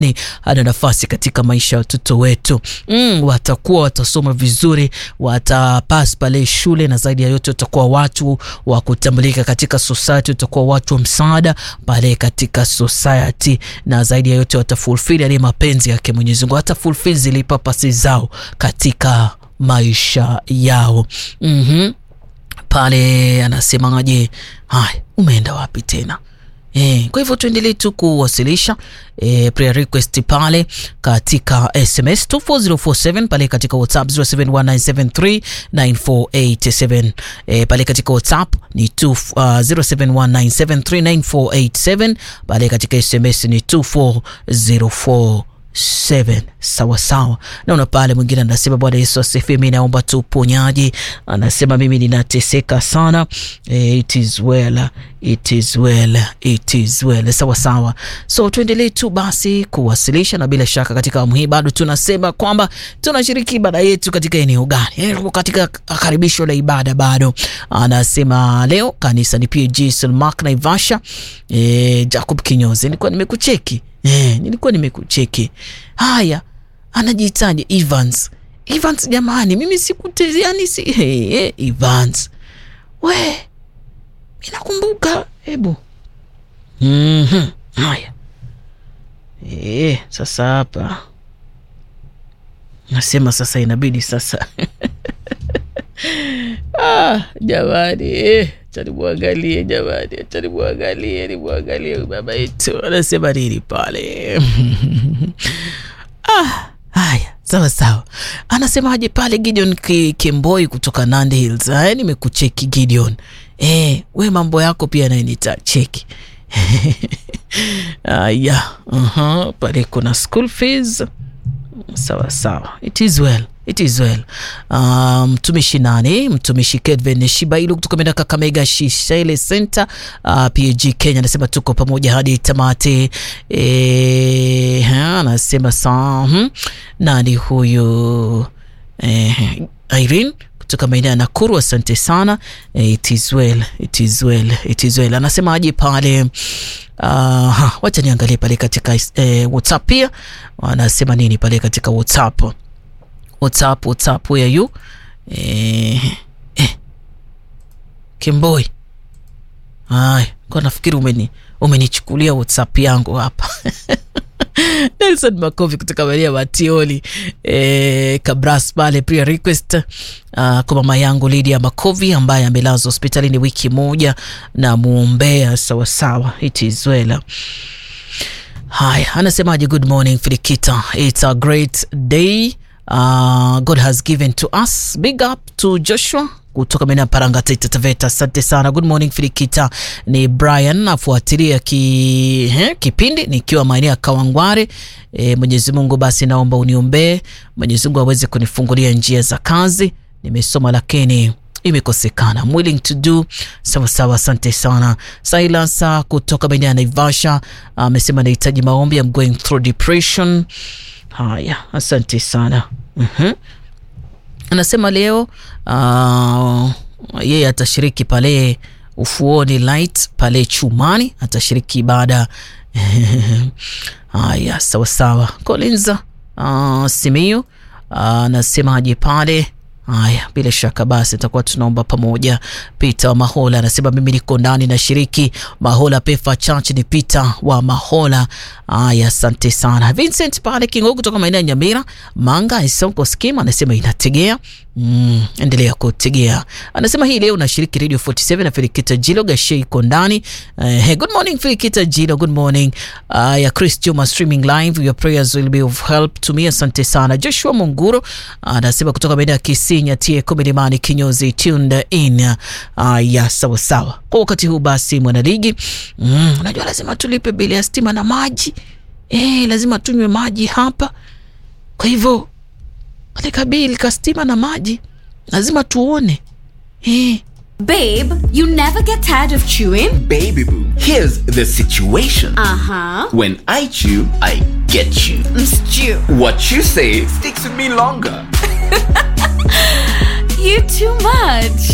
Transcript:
ni ana nafasi katika maisha ya watoto wetu mm, watakuwa watasoma vizuri, watapas pale shule, na zaidi ya yote watakuwa watu wa kutambulika katika society, watakuwa watu wa msaada pale katika society, na zaidi ya yote watafulfill yale mapenzi yake Mwenyezi Mungu, watafulfill zile purpose zao katika maisha yao. mm-hmm. Pale anasemaje? Haya, umeenda wapi tena? E, kwa hivyo tuendelee tu kuwasilisha e, prayer request pale katika SMS 24047 pale katika WhatsApp 0719739487 e, pale katika WhatsApp ni 2 uh, 0719739487 pale katika SMS ni 24047 sawa sawa. Naona pale mwingine anasema Bwana Yesu asifiwe, mimi naomba tu uponyaji. Anasema mimi ninateseka sana. E, it is well, it is well, it is well. Sawa sawa, so tuendelee tu basi kuwasilisha, na bila shaka katika awamu hii bado tunasema kwamba tunashiriki ibada yetu katika eneo gani? E, katika karibisho la ibada bado. Anasema leo kanisa ni PG Sulmak Naivasha. E, Jacob Kinyozi, nilikuwa nimekucheki Eh, nilikuwa nimekucheki. Haya, anajitaje Evans. Evans jamani, mimi sikutezi yani si hey, hey, Evans. We, minakumbuka hebu. Mhm. Haya. Eh, sasa hapa. Nasema sasa inabidi sasa. ah, jamani eh. Chanimwangalie jamani, chanimwangalie, nimwangalie baba yetu anasema nini pale. ah, haya sawa sawa, anasemaje pale Gideon Kemboi kutoka Nandi Hills. Haya, nimekucheki Gideon. Eh, we mambo yako pia naye nitacheki. Aya, uh-huh. Pale kuna school fees sawa sawa, it is well It is well. Mtumishi um, nani mtumishi Kedven Shibailu kutoka menda Kakamega Shishele Center uh, PAG Kenya anasema tuko pamoja hadi tamati. E, anasema saa hmm, nani huyu e, Irene kutoka maeneo ya Nakuru, asante sana. E, it is well, it is well, it is well. Anasema aje pale uh, wacha niangalie pale katika eh, WhatsApp pia wanasema nini pale katika WhatsApp WhatsApp, WhatsApp, where are you? Eh, eh. Kemboi. Ay, kwa nafikiri umeni umenichukulia WhatsApp yangu hapa. Nelson Makovi kutoka maeneo Matioli eh, Kabras pale prayer request uh, kwa mama yangu Lydia Makovi ambaye amelazwa hospitalini wiki moja na muombea sawasawa. It is well. Haya, anasemaje? Good morning Filikita, it's a great day Uh, God has given to us. Big up to Joshua kutoka maeneo ya Paranga, Taita Taveta. Asante sana. Good morning Filikita, ni Brian afuatilia ki, he, kipindi nikiwa maeneo ya Kawangware. E, Mwenyezi Mungu basi naomba uniombee Mwenyezi Mungu aweze kunifungulia njia za kazi. Nimesoma lakini imekosekana. I'm willing to do sawa sawa. Asante sana Silas kutoka maeneo ya Naivasha amesema uh, nahitaji maombi. I'm going through depression. Haya, asante sana. uh-huh. Anasema leo uh, yeye atashiriki pale ufuoni light pale Chumani, atashiriki ibada haya. sawa sawa. Collins uh, Simiyu anasemaje uh, pale Haya, bila shaka basi tutakuwa tunaomba pamoja. Peter wa Mahola anasema mimi niko ndani na shiriki Mahola Pefa Church, ni Peter wa Mahola. Haya, asante sana. Vincent pale Kingo kutoka maeneo ya Nyamira Manga Isonko Scheme anasema inategea Mm, endelea kutegea. Anasema hii leo nashiriki Radio 47 na Filikita Jilo Gashe iko ndani. Uh, hey, good morning Filikita Jilo, good morning. Uh, ya Chris Juma streaming live, your prayers will be of help to me. Asante sana. Joshua Munguro anasema uh, kutoka maeneo ya Kisinya tie Komilimani Kinyozi tuned in. Uh, ya sawa sawa. Kwa wakati huu basi mwanaligi, mm, unajua lazima tulipe bili ya stima na maji. Eh, lazima tunywe maji hapa. Kwa hivyo katika bili ka stima na maji lazima tuone eh. Babe, you never get tired of chewing? Baby boo, here's the situation. Uh huh. When I chew, I get you. Stew. What you say sticks with me longer. You too much.